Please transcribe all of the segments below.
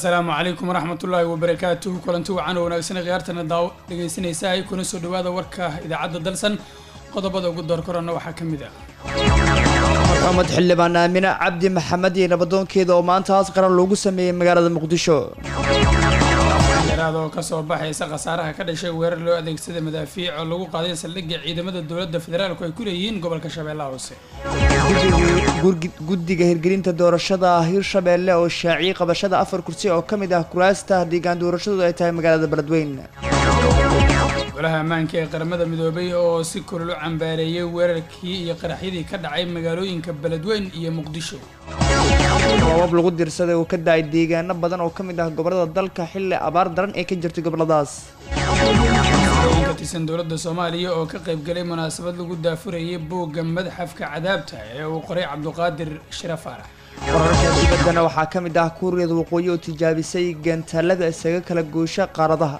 asalaamu calaykum waraxmatullaahi wabarakaatuhu kulanti wacan oo wanaagsan khiyaartana daaw dhegaysanaysa ay kuna soo dhawaada warka idaacadda dalsan qodobada ugu door korana waxaa ka mid ah maxamed xildhibaan aamine cabdi maxamed iyo nabadoonkeeda oo maanta aas qaran loogu sameeyey magaalada muqdisho dheeraad oo kasoo baxaysa khasaaraha ka dhashay weerar loo adeegsaday madaafiic oo lagu qaaday saldhigga ciidamada dowladda federaalku ay ku leeyihiin gobolka shabeellaha hoose guddiga hirgelinta doorashada hirshabeelle oo shaaciyey qabashada afar kursi oo ka mid ah kuraasta deegaan doorashadoodu ay tahay magaalada beledweyne golaha ammaanka ee qaramada midoobay oo si kulul u cambaareeyay weerarkii iyo qaraxyadii ka dhacay magaalooyinka beledweyn iyo muqdisho roobab lagu dirsaday oo ka da-ay deegaano badan oo ka mid ah gobolada dalka xilli abaar daran ee ka jirtay goboladaas ka tirsan dowladda soomaaliya oo ka qaybgalay munaasabad lagu daafurayay buugga madxafka cadaabta ee uu qoray cabduqaadir shira faarax wararka dibaddana waxaa ka mid ah kuuriyada waqooyi oo tijaabisay gantaalada isaga kala goosha qaaradaha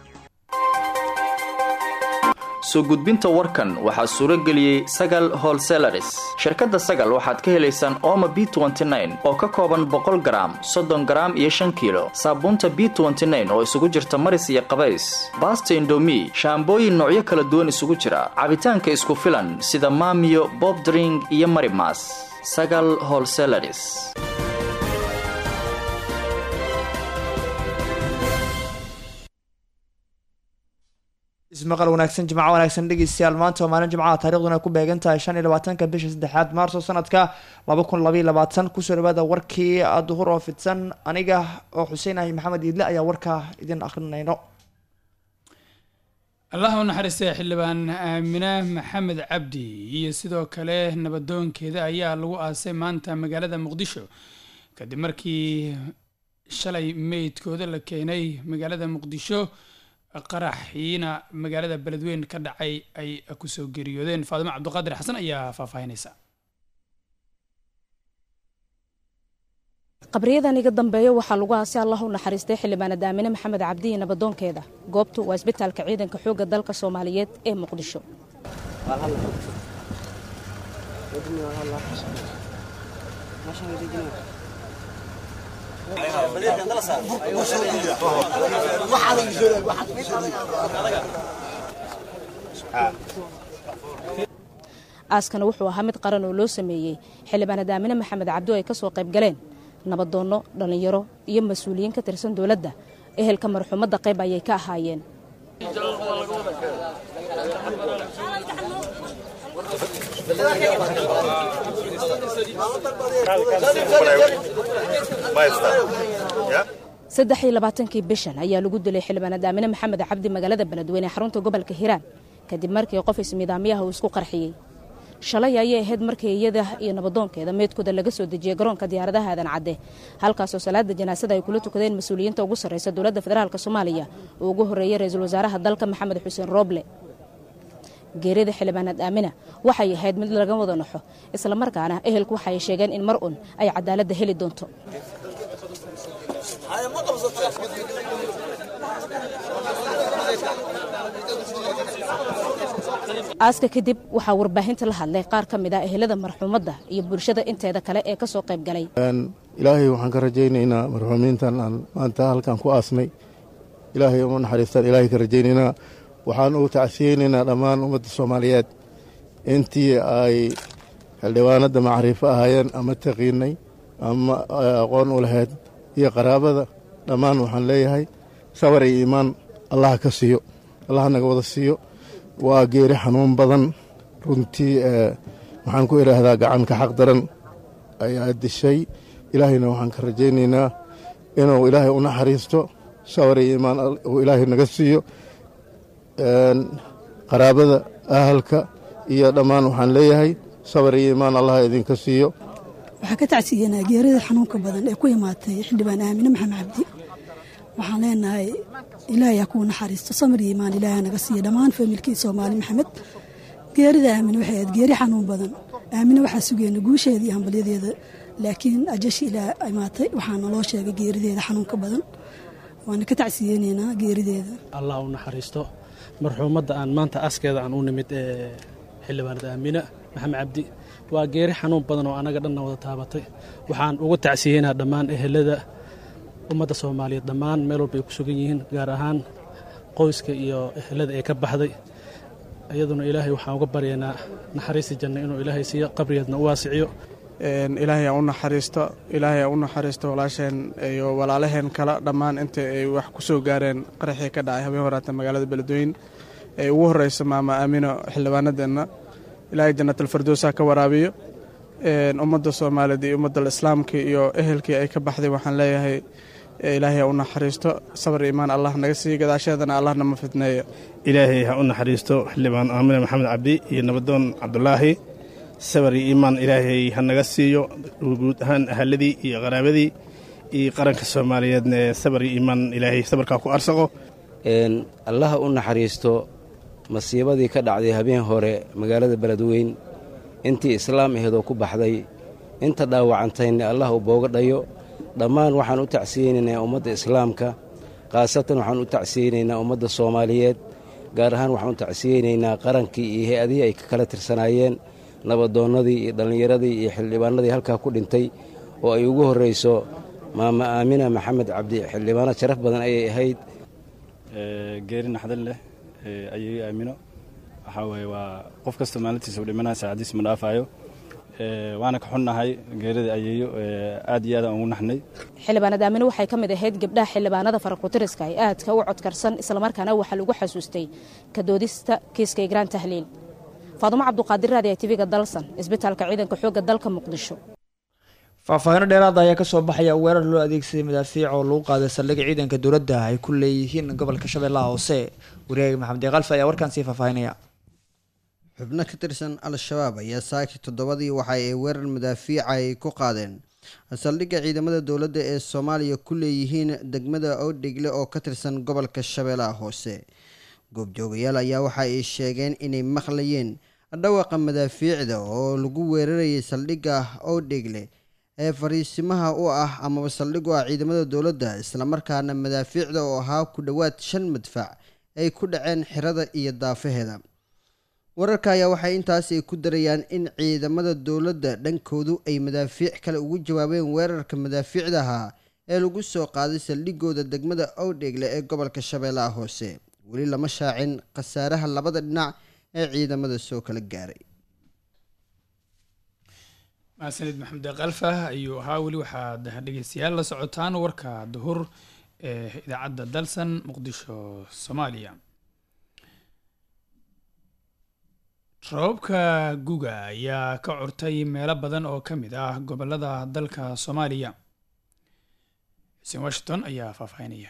soo gudbinta warkan waxaa suuro geliyey sagal holselaris shirkadda sagal waxaad ka helaysaan ooma b oo ka kooban boqol garaam soddon garaam iyo shan kiilo saabuunta b oo isugu jirta maris iyo qabays baasta indomi shaambooyin noocyo kala duwan isugu jira cabitaanka isku filan sida maamiyo bobdring iyo marimas sagal holselaris ismaqal wanaagsan jimco wanaagsan dhegeystayaal maanta oo maalin jimcaha taariikhduna ku beegan tahay shan iyo labaatanka bisha saddexaad maarso sanadka laba kun labaiyo labaatan kusoo dhawaada warkii duhur oo fidsan aniga oo xuseen ahi maxamed iidle ayaa warkaa idin akrinayno allah u naxariistay xildhibaan aamine maxamed cabdi iyo sidoo kale nabadoonkeeda ayaa lagu aasay maanta magaalada muqdisho kadib markii shalay meydkooda la keenay magaalada muqdisho qaraxiina magaalada beledweyn ka dhacay ay kusoo geeriyoodeen faadimo cabdiqaadir xasan ayaa faahfaahinaysa qabriyadan iga dambeeya waxaa lagu aasay allah u naxariistay xildhibaanad aamine maxamed cabdi iyo nabadoonkeeda goobtu waa isbitaalka ciidanka xoogga dalka soomaaliyeed ee muqdisho aaskana wuxuu ahaa mid qaran oo loo sameeyey xildhibaanad aamine maxamed cabdi oo ay ka soo qayb galeen nabadoonno dhallinyaro iyo mas-uuliyiin ka tirsan dowladda ehelka marxuumadda qayb ayay ka ahaayeen saddex iyo labaatankii bishan ayaa lagu dilay xildhibaanad aamine maxamed cabdi magaalada beledweyne xarunta gobolka hiiraan kadib markii qof ismidaamyaha uu isku qarxiyey shalay ayay ahayd markii iyada iyo nabadoonkeeda meydkooda laga soo dejiyey garoonka diyaaradaha aadan cadde halkaasoo salaada janaasada ay kula tukadeen mas-uuliyiinta ugu sarreysa dowladda federaalk soomaaliya uu ugu horreeyey ra-iisul wasaaraha dalka maxamed xuseen rooble geerida xildhibaanad aamina waxay ahayd mid laga wada naxo islamarkaana ehelku waxay sheegeen in mar un ay cadaaladda heli doonto aaska kadib waxaa warbaahinta la hadlay qaar ka mid ah ehelada marxuumadda iyo bulshada inteeda kale ee ka soo qayb galay ilaahay waxaan ka rajaynaynaa marxuumiintan aan maanta halkan ku aasnay ilaahay uma naxariistaan ilaahay ka rajaynaynaa waxaan ugu tacsiyeynaynaa dhammaan ummadda soomaaliyeed intii ay xildhibaanadda macriifo ahaayeen ama taqiinay ama aqoon u lahayd iyo qaraabada dhammaan waxaan leeyahay sabar iyo iimaan allaha ka siiyo allaha naga wada siiyo waa geeri xanuun badan runtii waxaan ku idhaahdaa gacanka xaq daran ayaa dishay ilaahayna waxaan ka rajaynaynaa inuu ilaahay u naxariisto sabar iyo iimaan uu ilaahay naga siiyo qaraabada ahalka iyo dhammaan waxaan leeyahay sabar iyo iimaan allaha idinka siiyo waxaa ka tacsiyanaa geerida xanuunka badan ee ku imaatay xildhibaan aamine maxamed cabdi waxaan leenahay ilaahay ha kuu naxariisto samir iyo imaan ilaahay naga siiya dhammaan faamilkii soomaali maxamed geerida aamine waxay ahayd geeri xanuun badan aamine waxaa sugeyna guusheeda iyo hambalyadeeda laakiin ajashi ilaa imaatay waxaana loo sheegay geerideeda xanuunka badan waana ka tacsiyeyneynaa geerideeda allah u naxariisto marxuumadda aan maanta askeeda aan u nimid ee xildhibaanad aamina maxamed cabdi waa geeri xanuun badan oo annaga dhanna wada taabatay waxaan ugu tacsiyeynaa dhammaan ehelada ummadda soomaaliyeed dhammaan meel walba ay ku sugan yihiin gaar ahaan qoyska iyo ehelada ee ka baxday iyaduna ilaahay waxaan uga baryaynaa naxariista janna inuu ilaahay siiyo qabrigeedna u waasiciyo ilaahay ha u naxariisto ilaahay ha u naxariisto walaasheen iyo walaalaheen kale dhammaan inta ay wax ku soo gaareen qaraxii ka dhacay habeen horaata magaalada beledweyne ee ugu horeysa maama aamino xildhibaanadeenna ilaahay jannatalfardoosa ka waraabiyo ummadda soomaaliyeed iyo ummadda islaamka iyo ehelkii ay ka baxday waxaan leeyahay ilaahay ha u naxariisto sabar iimaan allah naga siiyo gadaasheedana allah nama fidneeyo ilaahay ha u naxariisto xildhibaan aamine maxamed cabdi iyo nabadoon cabdulaahi sabar iyo iimaan ilaahay ha naga siiyo guud ahaan ahaladii iyo qaraabadii iyo qaranka soomaaliyeedna sabar iyo iimaan ilaahay sabarkaa ku arsaqo allaha u naxariisto masiibadii ka dhacday habeen hore magaalada beledweyn intii islaam aheedoo ku baxday inta dhaawacantayna allah u booga dhayo dhammaan waxaan u tacsiyeynaynaa ummadda islaamka khaasatan waxaan u tacsiyeynaynaa ummadda soomaaliyeed gaar ahaan waxaan u tacsiyeynaynaa qarankii iyo hay-adihii ay ka kala tirsanaayeen nabadoonnadii iyo dhallinyaradii iyo xildhibaanadii halkaa ku dhintay oo ay ugu horrayso maama aamina maxamed cabdi xildhibaano sharaf badan ayay ahayd geeri naxdin leh ayay aamino waxaa weye waa qof kasta maalintiisa u dhimanaya saacadiis ma dhaafaayo waana ka xunnahay geerida ayeeyo aad iyo aad aan ugu naxnay xildhibaanad aamine waxay ka mid ahayd gabdhaha xildhibaanada farakutiriska ee aadka u codkarsan islamarkaana waxaa lagu xasuustay ka doodista kiiska igraan tahliil faadumo cabduqaadir raadi ee tv-ga dalsan isbitaalka ciidanka xoogga dalka muqdisho faahfaahino dheeraada ayaa kasoo baxaya weerar loo adeegsaday madaafiic oo lagu qaaday saldhigga ciidanka dowladda ay ku leeyihiin gobolka shabeellaha hoose wariyaga maxamed deeqalfe ayaa warkaan sii faahfaahinaya xubno ka tirsan al-shabaab ayaa saaki toddobadii waxa ay weerar madaafiica ay ku qaadeen saldhigga ciidamada dowladda ee soomaaliya ku leeyihiin degmada oodhegle oo ka tirsan gobolka shabeellaha hoose goobjoogayaal ayaa waxa ay sheegeen inay maqlayeen dhawaqa madaafiicda oo lagu weerarayay saldhigga oodhegle ee fariisimaha u ah amaba saldhig u ah ciidamada dowladda islamarkaana madaafiicda oo ahaa ku dhowaad shan madfac ay ku dhaceen xirada iyo daafaheeda wararka ayaa waxay intaasi ku darayaan in ciidamada dowladda dhankoodu ay madaafiic kale ugu jawaabeen weerarka madaafiicdaha ee lagu soo qaaday saldhigooda degmada owdheegle ee gobolka shabeellaha hoose weli lama shaacin khasaaraha labada dhinac ee ciidamada soo kala gaaray mahadsanid maxamed kalfa ayuu ahaa weli waxaad dhegeystayaal la socotaan warka duhur ee idaacadda dalsan muqdisho soomaaliya roobabka guga ayaa ka curtay meelo badan oo ka mid ah gobolada dalka soomaaliya xuseen washington ayaa faahfaahinaya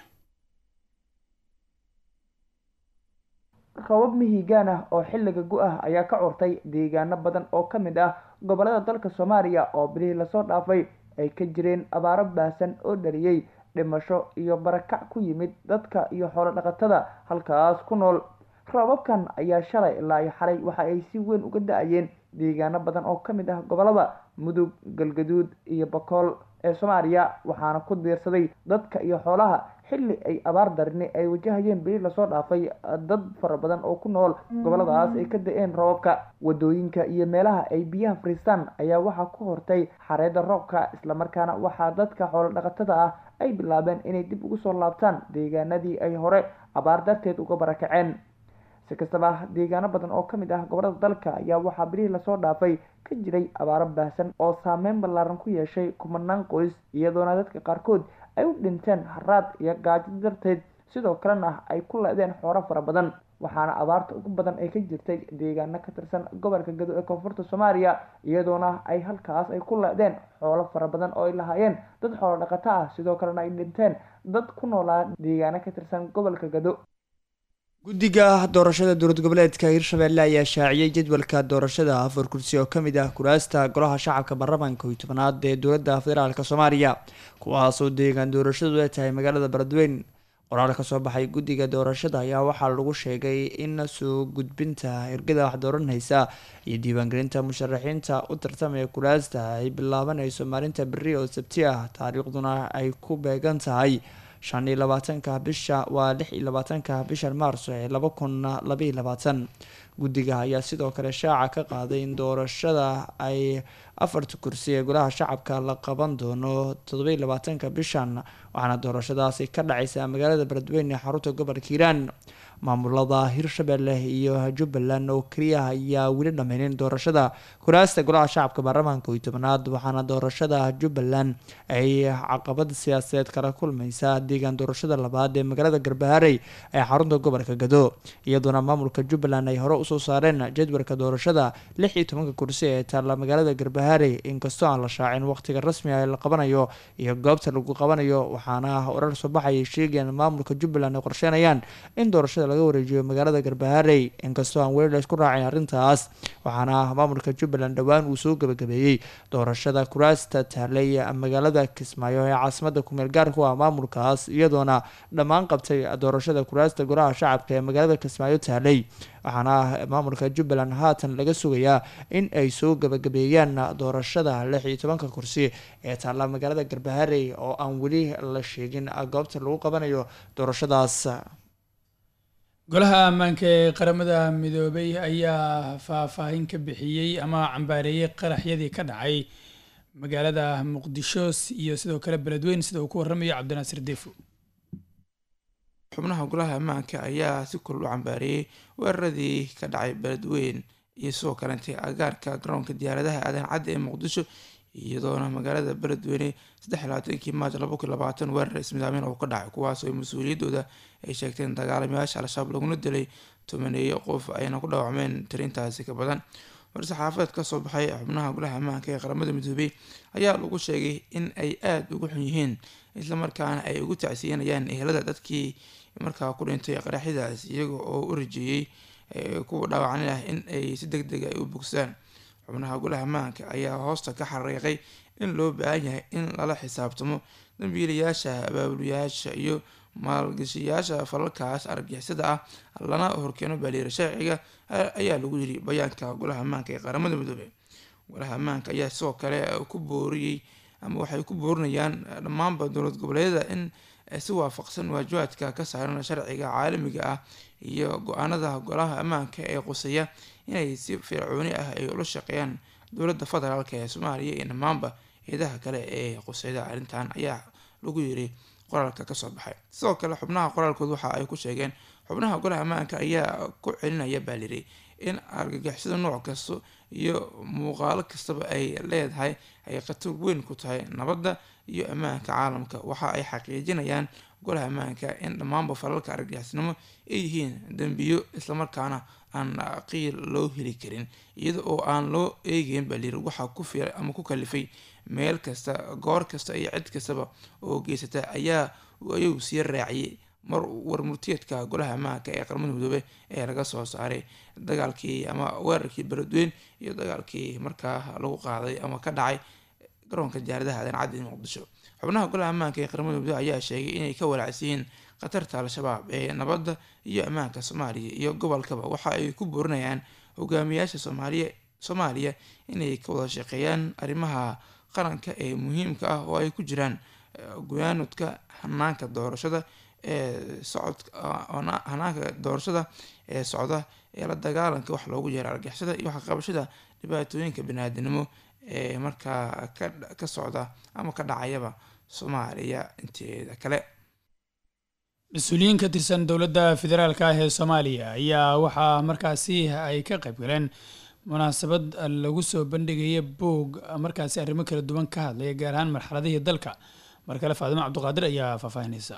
roobab mihigaan ah oo xilliga gu-ah ayaa ka curtay deegaano badan oo ka mid ah gobolada dalka soomaaliya oo bilihii lasoo dhaafay ay ka jireen abaaro baahsan oo dhaliyey dhimasho iyo barakac ku yimid dadka iyo xoolo dhaqatada halkaas ku nool roobabkan ayaa shalay ilaa iyo xalay waxa ay si weyn uga da-ayeen deegaano badan oo ka mid ah gobolada mudug galgaduud iyo bakool ee soomaaliya waxaana ku diirsaday dadka iyo xoolaha xilli ay abaar darini ay wajahayeen beli lasoo dhaafay dad fara badan oo ku nool goboladaas ay ka da-een roobabka wadooyinka iyo meelaha ay biyaha fariistaan ayaa waxaa ku hortay xareeda roobka islamarkaana waxaa dadka xoolo dhaqatada ah ay bilaabeen inay dib ugu soo laabtaan deegaanadii ay hore abaar darteed uga barakaceen si kastaba deegaano badan oo ka mid ah gobolada dalka ayaa waxaa bilihii lasoo dhaafay ka jiray abaaro baahsan oo saameyn ballaaran ku yeeshay kumanaan qoys iyadoona dadka qaarkood ay u dhinteen haraad iyo gaajo darteed sidoo kalena ay ku le-deen xooro fara badan waxaana abaarta ugu badan ay ka jirtay deegaano ka tirsan gobolka gado ee koonfurta soomaaliya iyadoona ay halkaas ay ku le-deen xoolo fara badan oo ay lahaayeen dad xoolo dhaqato ah sidoo kalena ay dhinteen dad ku noolaa deegaano ka tirsan gobolka gado guddiga doorashada dowlad goboleedka hirshabelle ayaa shaaciyey jadwalka doorashada afar kursi oo kamid ah kuraasta golaha shacabka baarlamaanka iyo tobanaad ee dowladda federaalk soomaaliya kuwaasoo deegaan doorashadu ay tahay magaalada baradweyn qoraal kasoo baxay guddiga doorashada ayaa waxaa lagu sheegay in soo gudbinta ergada wax dooranaysa iyo diiwaangelinta musharaxiinta u tartamaya kuraasta ay bilaabanayso maalinta beri oo sabti ah taariikhduna ay ku beegan tahay shan iyo labaatanka bisha waa lix iyo labaatanka bishan maarso ee laba kun labaiyo labaatan guddiga ayaa sidoo kale shaaca ka qaaday in doorashada ay afarta kursi ee golaha shacabka la qaban doono todobaiyo labaatanka bishan waxaana doorashadaasi ka dhacaysa magaalada beledweyne ee xarunta gobolka hiiraan maamulada hirshabelle iyo jubbaland oo keliya ayaa weli dhameynin doorashada kuraasta golaha shacabka baarlamaanka iyo tobanaad waxaana doorashada jubbaland ay caqabad siyaasadeed kala kulmeysa deegaan doorashada labaad ee magaalada garbaharey ee xarunta gobolka gado iyadoona maamulka jubbaland ay hore usoo saareen jadwalka doorashada lix iyo tobanka kursi ee taalla magaalada garbaharey inkastoo aan la shaacin waqtiga rasmiga ee la qabanayo iyo goobta lagu qabanayo waxaana warar soo baxaya sheegayaan maamulka jubbaland ay qorsheynayaan in doorashada laga wareejiyo magaalada garbaharey inkastoo aan weli la isku raacin arrintaas waxaana maamulka jubbaland dhowaan uu soo gabagabeeyey doorashada kuraasta taallay magaalada kismaayo ee caasimada kumeel gaarku ah maamulkaas iyadoona dhammaan qabtay doorashada kuraasta golaha shacabka ee magaalada kismaayo taallay waxaana maamulka jubbaland haatan laga sugayaa in ay soo gabagabeeyaan doorashada lix iyo tobanka kursi ee taalla magaalada garbaharey oo aan weli la sheegin goobta lagu qabanayo doorashadaas golaha ammaanka ee qaramada midoobay ayaa faahfaahin ka bixiyey ama cambaareeyey qaraxyadii ka dhacay magaalada muqdisho iyo sidoo kale beledweyn sida uu ku waramayo cabdinaasir deefo xubnaha golaha ammaanka ayaa si kulul u cambaareeyey weeraradii ka dhacay beledweyn iyo sidoo kalentay agaarka garoonka diyaaradaha aadan cadda ee muqdisho iyadoona magaalada beledweyne saddex labaatankii maaj laba kun labaatan weerar ismidaamin oo ka dhacay kuwaas oo mas-uuliyaddooda ay sheegteen dagaalamayaasha al-shabaab laguna dilay tobaneeyo qof ayna ku dhaawacmeen tirintaasi ka badan war-saxaafadeed kasoo baxay xubnaha golaha ammaanka ee qaramada midoobey ayaa lagu sheegay in ay aada ugu xun yihiin islamarkaana ay ugu tacsiyanayaan ehelada dadkii markaa ku dhintay qaraxyadaas iyaga oo u rajeeyey kuwa dhaawacni ah in ay si deg deg ay u bogsaan xubnaha golaha ammaanka ayaa hoosta ka xariiqay in loo baahan yahay in lala xisaabtamo dambiilayaasha abaabulayaasha iyo maalgashiyaasha falalkaas argixisada ah lana horkeeno baaliira sharciga ayaa lagu yiri bayaanka golaha ammaanka ee qaramada midoobey golaha ammaanka ayaa sidoo kale ku booriyey ama waxay ku boorinayaan dhammaanba dowlad goboleedyada in si waafaqsan waajibaadka ka saaran sharciga caalamiga ah iyo go-aanada golaha ammaanka ee quseeya inay si fircooni ah ay ula shaqeeyaan dowladda federaalk ee soomaaliya iyo dhammaanba eedaha kale ee quseyda arrintan ayaa lagu yiri qoraalka kasoo baxay sidoo kale xubnaha qoraalkood waxa ay ku sheegeen xubnaha golaha ammaanka ayaa ku celinaya baa liri in argagixisada nooc kasta iyo muuqaalo kastaba ay leedahay ay khatar weyn ku tahay nabadda iyo ammaanka caalamka waxa ay xaqiijinayaan golaha ammaanka in dhammaanba falalka argagixisnimo ay yihiin dembiyo islamarkaana aan qiil loo heli karin iyada oo aan loo eegeyn baa layiri waxaa ku fiiray ama ku kalifay meel kasta goor kasta iyo cid kastaba oo geysata ayaa ayuu sii raaciyay mar warmurtiyeedka golaha ammaanka ee qaramada midoobe ee laga soo saaray dagaalkii ama weerarkii beledweyn iyo dagaalkii markaa lagu qaaday ama ka dhacay garoonka diyaaradaha aadan caddi muqdisho xubnaha golaha ammaanka ee qaramada midoobe ayaa sheegay inay ka walaacsiyiin khatarta al-shabaab ee nabadda iyo ammaanka soomaaliya iyo gobolkaba waxa ay ku boorinayaan hogaamiyaasha soomaaliya soomaaliya inay ka wada shaqeeyaan arrimaha qaranka ee muhiimka ah oo ay ku jiraan guyaanudka hanaanka doorashada ee socod hanaanka doorashada ee socda ee la dagaalanka wax loogu yeero argixisada iyo waxqabashada dhibaatooyinka baniaadanimo ee markaa ka socda ama ka dhacayaba soomaaliya inteeda kale mas-uuliyiin ka tirsan dowladda federaalk ah ee soomaaliya ayaa waxaa markaasi ay ka qayb galeen munaasabad lagu soo bandhigaya boog markaasi arrimo kala duwan ka hadlaya gaar ahaan marxaladihii dalka mar kale faadimo cabduqaadir ayaa faahfaahinaysa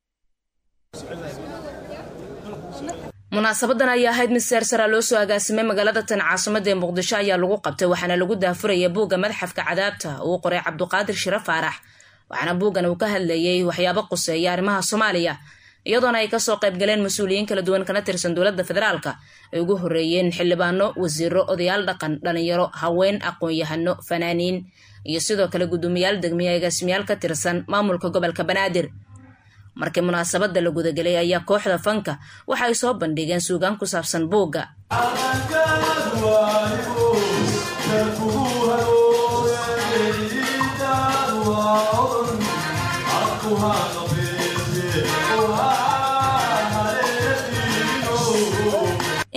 munaasabadan ayaa ahayd mid seer sara loo soo agaasimay magaalada tan caasimada ee muqdisho ayaa lagu qabtay waxaana lagu daafuraya buugga madaxafka cadaabta uu qoray cabduqaadir shire faarax waxaana buuggan uu ka hadlayay waxyaabo quseeya arrimaha soomaaliya iyadoona ay kasoo qayb galeen mas-uuliyiin kala duwan kana tirsan dowladda federaalka ay ugu horeeyeen xildhibaano wasiiro odayaal dhaqan dhalinyaro haween aqoon-yahano fanaaniin iyo sidoo kale guddoomiyaal degmiya agaasimayaal ka tirsan maamulka gobolka banaadir markii munaasabada la gudagelay ayaa kooxda fanka waxa ay soo bandhigeen suugaan ku saabsan buugga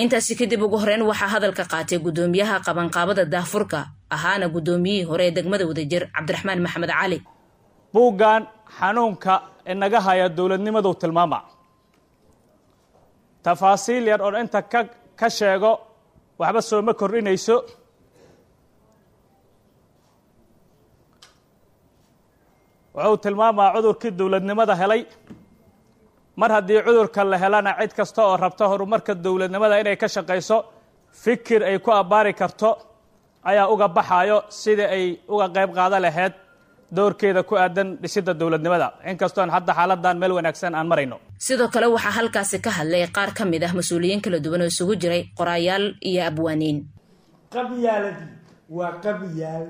intaasi kadib ugu horeyn waxaa hadalka qaatay gudoomiyaha qabanqaabada daahfurka ahaana gudoomiyihii hore ee degmada wadajir cabdiraxmaan maxamed cali buuggan xanuunka inaga haya dowladnimadu tilmaama tafaasiil yar oo inta ka ka sheego waxba sooma kordhinayso wuxuu tilmaamaa cudurkii dowladnimada helay mar haddii cudurka la helana cid kasta oo rabta horumarka dowladnimada inay ka shaqayso fikir ay ku abbaari karto ayaa uga baxayo sidai ay uga qayb qaada lahayd doorkeeda ku aadan dhisidda dowladnimada inkastoon hadda xaaladan meel wanaagsan aan marayno sidoo kale waxaa halkaasi ka hadlay qaar ka mid ah mas-uuliyiin kala duwan oo isugu jiray qoraayaal iyo abwaaniin qabyaaladii waa qabyaal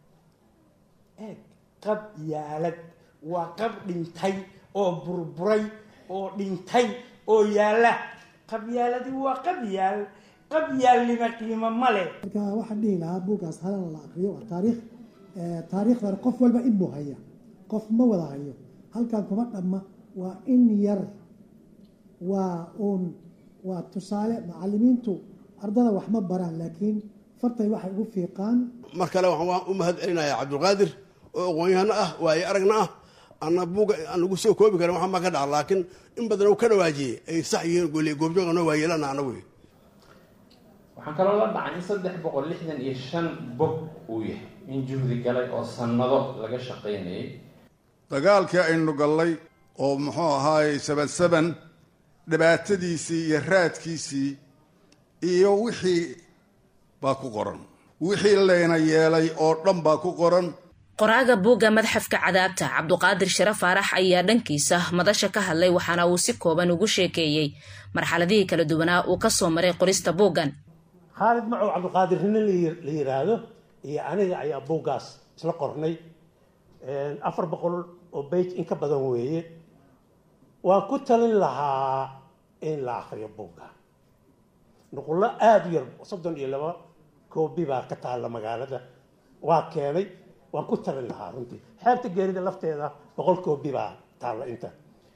eeg qabyaalad waa qab dhintay oo burburay oo dhintay oo yaalla qabyaaladii waa qabyaal qabyaalnima qiimo ma leh marka waxaan dhihi lahaa buuggaas halana la akriyo waa taariikh taariikhdan qof walba in buu haya qof ma wada hayo halkan kuma dhamma waa in yar waa uun waa tusaale macalimiintu ardada wax ma baraan laakiin fartay waxay ugu fiiqaan mar kale waxaan u mahad celinayaa cabdulqaadir oo aqoon-yahano ah waayo aragna ah ana buuga aan lagu soo koobi karin waxaa ma ka dhaca laakiin in badan uu ka dhawaajiyey ay sax yihiin gole goobjooga noo waayeelana anagu waxaan kaloo la dhacay in saddex boqol lixdan iyo shan bog uu yahay in juhdi galay oo sannado laga shaqaynayay dagaalkii aynu gallay oo muxuu ahaayey saban saban dhibaatadiisii iyo raadkiisii iyo wixii baa ku qoran wixii layna yeelay oo dhan baa ku qoran qoraaga buugga madxafka cadaabta cabduqaadir share faarax ayaa dhankiisa madasha ka hadlay waxaana uu si kooban ugu sheekeeyey marxaladihii kala duwanaa uu ka soo maray qorista buuggan khaalid macow cabdiqaadir nina la yiraahdo iyo aniga ayaa buuggaas isla qornay afar boqol oo beyj in ka badan weeye waan ku talin lahaa in la akriyo buugga nuqullo aada u yar soddon iyo laba koobi baa ka taalla magaalada waa keenay waan ku talin lahaa runtii xeebta geerida lafteeda boqol koobi baa taalla inta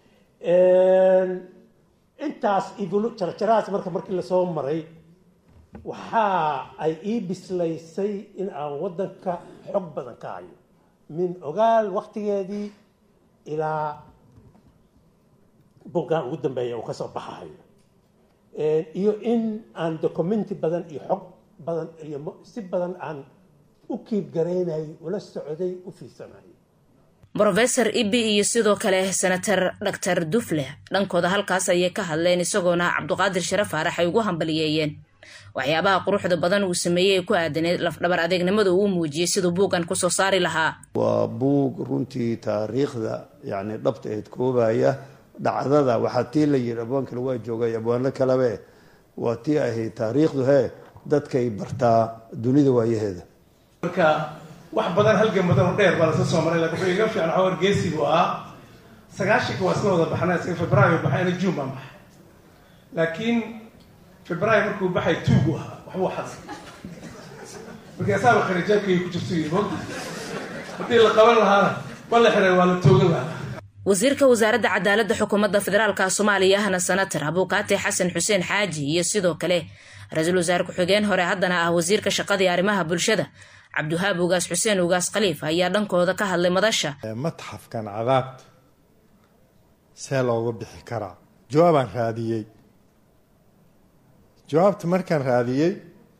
intaas idul jarjarahaas marka markii lasoo maray waxa ay ii bislaysay in aan waddanka xog badan ka hayo min ogaal waktigeedii ilaa buggan ugu dambeeya uu kasoo baxayo iyo in aan documenti badan iyo xog badan iyo si badan aan u kiib garaynay ula socday u fiirsanay brofesor ibi iyo sidoo kale senator doctor dufle dhankooda halkaas ayay ka hadleen isagoona cabduqaadir share faarax ay ugu hambaliyeeyeen waxyaabaha quruxda badan uu sameeyey ee ku aadaneed lafdhabar adeegnimada uu muujiyey siduu buuggan kusoo saari lahaa waa buug runtii taariikhda yacni dhabta eed koobaya dhacdada waxaa tii la yidhi abwaankale waa joogay abwaano kalebe waa tii ahayd taariikhdu hee dadkay bartaa dunida waayaheeda marka wax badan halgan badan oo dheer baa lasla soo maray lakin wuxuu iga fiican waxaa wargeysi buu ahaa sagaashanka waa isla wada baxnay isaga februaayo baxay ana june baan baxay laakiin februaayo markuu baxay tuugu ahaa waxbuu xaday marka asaaba kharijaabkay ku jirto yiri mogta haddii la qaban lahaana waa la xiray waa la toogan lahaa wasiirka wasaaradda cadaaladda xukuumadda federaalka soomaaliya ahna senator abuukaate xasan xuseen xaaji iyo sidoo kale ra-iisul wasaare ku-xigeen hore haddana ah wasiirka shaqadii arrimaha bulshada cabdiwahaab ugaas xuseen ugaas khaliif ayaa dhankooda ka hadlay madasha matxafkan cadaabta see looga bixi karaa jawaabaan raadiyey jawaabta markaan raadiyey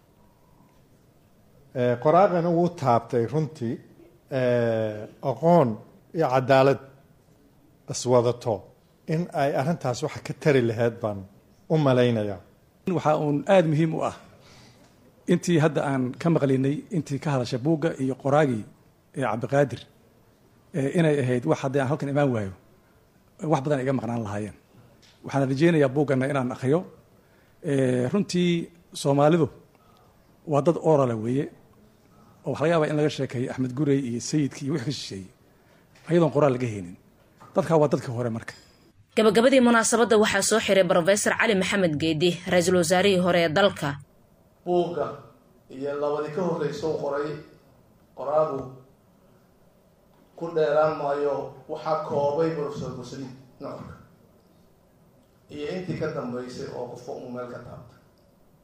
qoraaqana wuu taabtay runtii aqoon iyo cadaalad iswadato in ay arrintaas waxa ka tari lahayd baan u malaynayaa waxaa uun aada muhiim u ah intii hadda aan ka maqlinay intii ka hadasha buugga iyo qoraagii ee cabdiqaadir inay ahayd wax haddii aan halkan imaan waayo wax badan iga maqnaan lahaayeen waxaan rajeynayaa buugganna inaan akriyo runtii soomaalidu waa dad orale weeye oo waxa laga yaabaa in laga sheekeeyo axmed gurey iyo sayidkii iyo wix ka shisheeyey ayadoon qoraal laga helin dadkaa waa dadkii hore marka gabagabadii munaasabadda waxaa soo xiray brofesor cali maxamed geedi ra-iisul wasaarihii hore ee dalka buugga iyo labadii ka horreysa u qoray qoraagu ku dheeraan maayo waxaa koobay profesor musliid nocorka iyo intii ka dambeysay oo qofka uu meel ka taabtay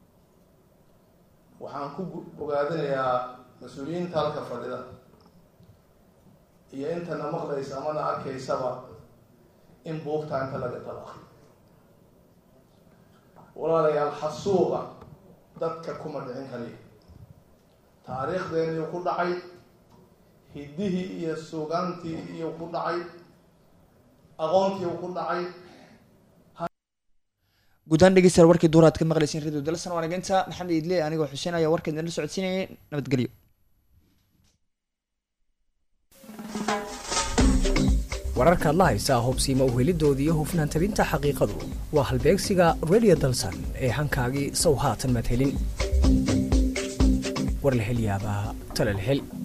waxaan ku bogaadinayaa mas-uuliyiinta halka fadhida iyo intana maqlaysa amana arkaysaba in buugta inta laga talaqi walaalayaal xasuuqa dadka kuma dhicin kaliya taariikhdeenniu ku dhacay hiddihii iyo suugaantii iyo ku dhacay aqoontii ku dhacay guudahaan dhegeystayaal warkii duur aad ka maqlaysiin radio dalsan waanageynta maxamed idle anigoo xuseen ayaa warka idinla socodsiinayay nabadgelyo wararkaad la haysaa hubsiima uhelidooda iyo hufnaan tabinta xaqiiqadu waa halbeegsiga radio dalsan ee hankaagii sow haatan madhelin war la hel yaabaa tala la hel